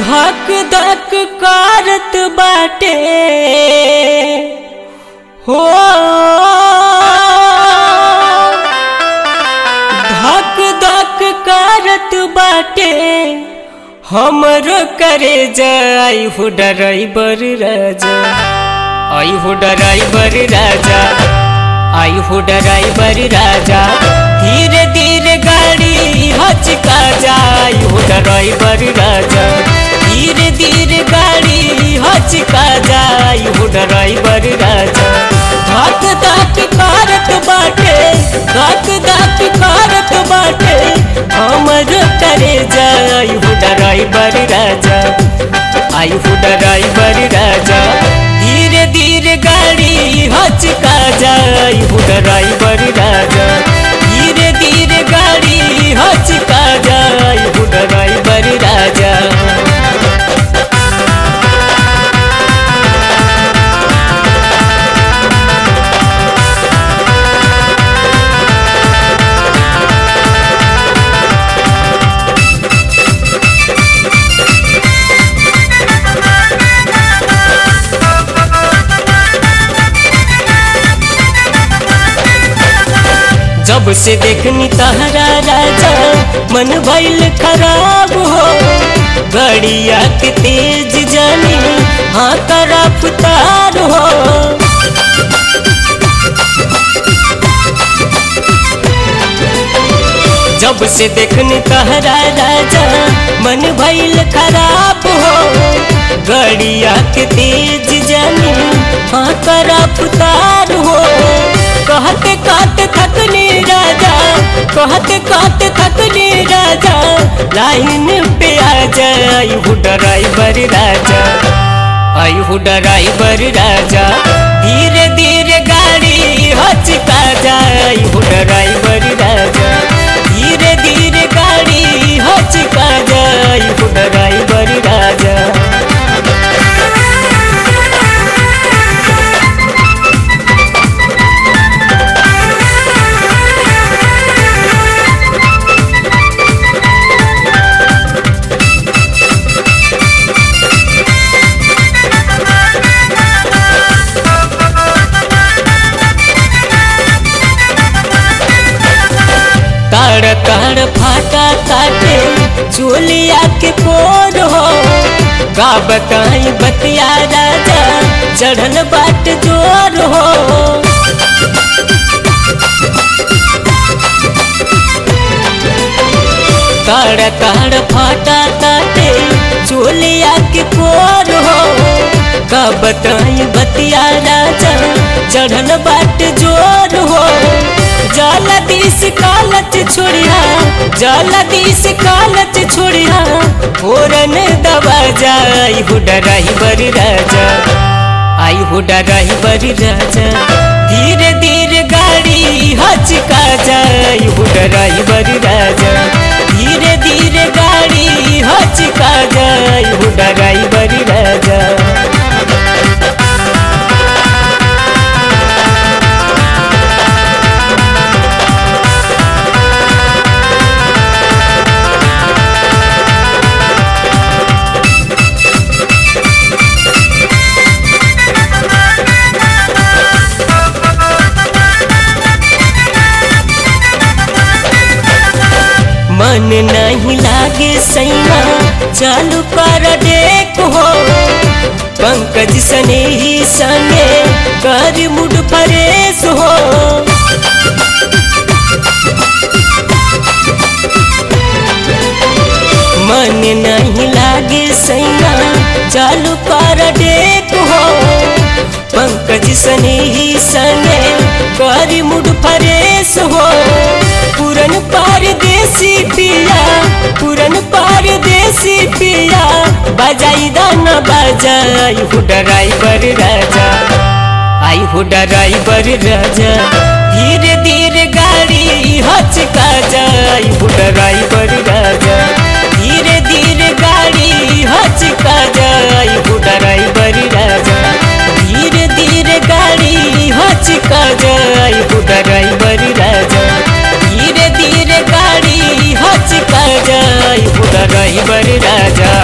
धक धक करत बाटे हो धक धक करत बाटे हमरो करे जाई हो डराइबर राजा आई हो डराइबर राजा आई हो डराइबर राजा धीरे धीरे गाड़ी हचका जाई हो डराइबर राजा धीरे धीरे गाड़ी हचका जाई हो डराइबर राजा धक धक करत बाटे धक धक करत बाटे हमर करे जाई हो डराइबर राजा आई हो डराइबर राजा धीरे धीरे गाड़ी हचका जाई हो डराइबर राजा धीरे धीरे गाड़ी हचका जाई हो डराइबर राजा जब से देखनी तहरा राजा मन भइल खराब हो गड़िया के तेज जानी हाँ तरफ्तार हो जब से देखनी तहरा राजा मन भइल खराब हो गड़िया के तेज जानी हाँ तरफ्तार हो कहते कहते थकने राजा कहते कहते थकने राजा लाइन पे आ जाई हो ड्राइवर राजा आई हो ड्राइवर राजा धीरे धीरे गाड़ी हचका जाई हो ड्राइवर राजा धीरे धीरे गाड़ी हचका जाई हो ड्राइवर राजा ताड़ ताड़ फाटा काटे चोलिया के कोर हो का बताई बतिया राजा चढ़ल बाट जोर हो ताड़ ताड़ फाटा काटे चोलिया के कोर हो का बताई बतिया राजा चढ़ल बाट जोर हो जाला दिस कालच छोड़िया जाला दिस कालच छोड़िया फोरन दबा जाई हो ड्राइवर राजा आई हो ड्राइवर राजा धीरे धीरे गाड़ी हचका जाई हो ड्राइवर राजा धीरे धीरे गाड़ी हचका जाई हो ड्राइवर राजा मन नहीं लागे सैना चालू कर डेक हो पंकज सने ही संगे कर मुड फरेश हो मन नहीं लागे सैना चालू कर डेक हो पंकज सने ही संगे कर मुड फरेश हो पुरन पारदेसी पिया पुरन पारदेसी पिया बजाई दाना बजाई हो ड्राइवर राजा आई हो ड्राइवर राजा धीरे धीरे गाड़ी हचका जाई हो ड्राइवर राजा धीरे धीरे गाड़ी हचका जाई हो ड्राइवर राजा धीरे धीरे गाड़ी हचका जाई हो ड्राइवर राजा धीरे धीरे गाड़ी हचका जाई हो ड्राइवर राजा